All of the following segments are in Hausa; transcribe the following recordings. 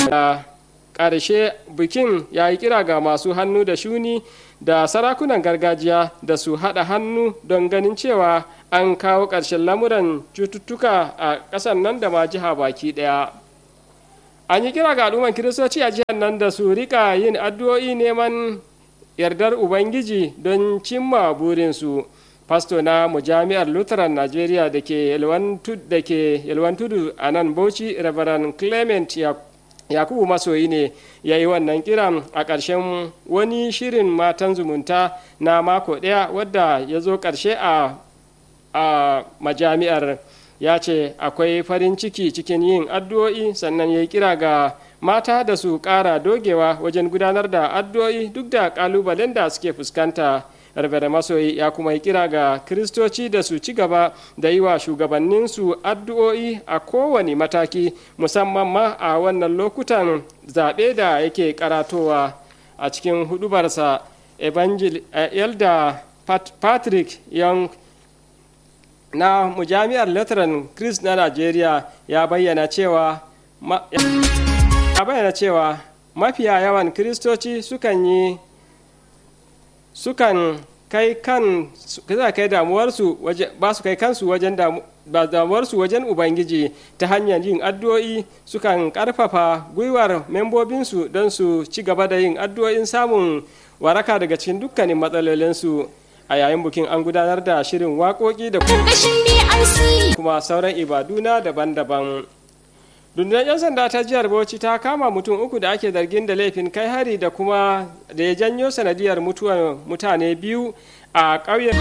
da ƙarshe bikin ya yi kira ga masu hannu da shuni da sarakunan gargajiya da su haɗa hannu don ganin cewa an kawo ƙarshen lamuran cututtuka a ƙasar nan da ma jiha baki ɗaya an yi kira ga al'umman kiristoci a jihar nan da su rika yin addu'o'i neman yardar ubangiji don cimma burinsu fasto na mujami'ar lutheran nigeria da ke yalwan tudu a nan bauchi reverend clement yakubu masoyi ne ya yi wannan kiran a ƙarshen wani shirin matan zumunta na mako ɗaya wadda ya zo ƙarshe a majami'ar ya ce akwai farin ciki cikin yin addu'o'i sannan ya yi kira ga mata da su ƙara dogewa wajen gudanar da addu'o'i duk da ƙalubalen da suke fuskanta Rabere masoyi ya kuma yi kira ga kiristoci da su ci gaba da yi wa shugabanninsu addu'o'i a kowane mataki musamman ma a wannan lokutan zaɓe da yake karatowa a cikin hudubarsa evangel elda patrick young na mujami'ar lutheran chris na nigeria ya bayyana cewa ya bayyana cewa mafiya yawan kiristoci sukan yi sukan kai kan za kai damuwarsu ba su kai kansu wajen damuwarsu wajen ubangiji ta hanyar yin addu'o'i sukan karfafa gwiwar membobinsu don su ci gaba da yin addu'o'in samun waraka daga cikin dukkanin matsalolinsu a yayin bukin an gudanar da shirin waƙoƙi da kuma sauran ibaduna daban-daban rundunar 'yan sanda ta jihar bauchi ta kama mutum uku da ake zargin da laifin kai hari da kuma da ya janyo sanadiyar mutuwar mutane biyu a ƙauyen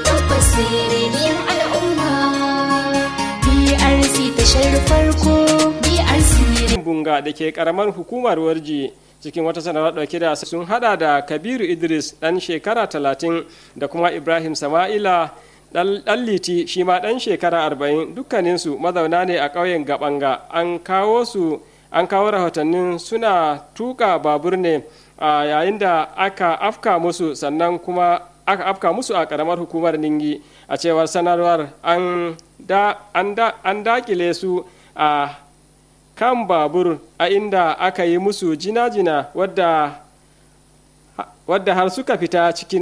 bunga da ke karamar hukumar warji cikin wata sanarwar dauke da sun hada da kabiru idris dan shekara talatin da kuma ibrahim sama'ila dan liti shi ma dan shekara arba'in dukkaninsu mazauna ne a ƙauyen gabanga an kawo su an kawo rahotannin suna tuka babur ne a yayin da aka afka musu sannan kuma aka afka musu a karamar hukumar ningi a cewar sanarwar an da an da an dakile su a kan babur a inda aka yi musu jina-jina wadda wadda har suka fita cikin